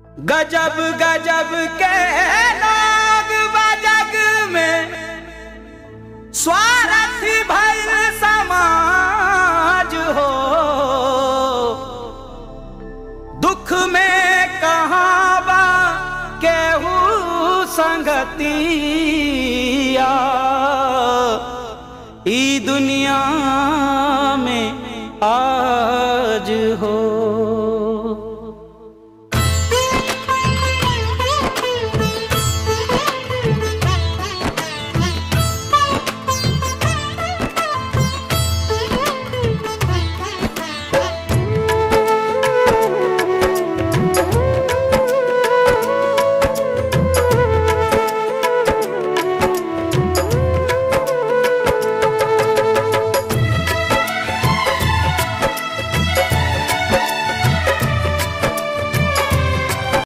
गजब गजब के लोग बजग में स्वार्थी भइल समाज हो दुख में कहाँ बा केहू संगतिया ई दुनिया में आ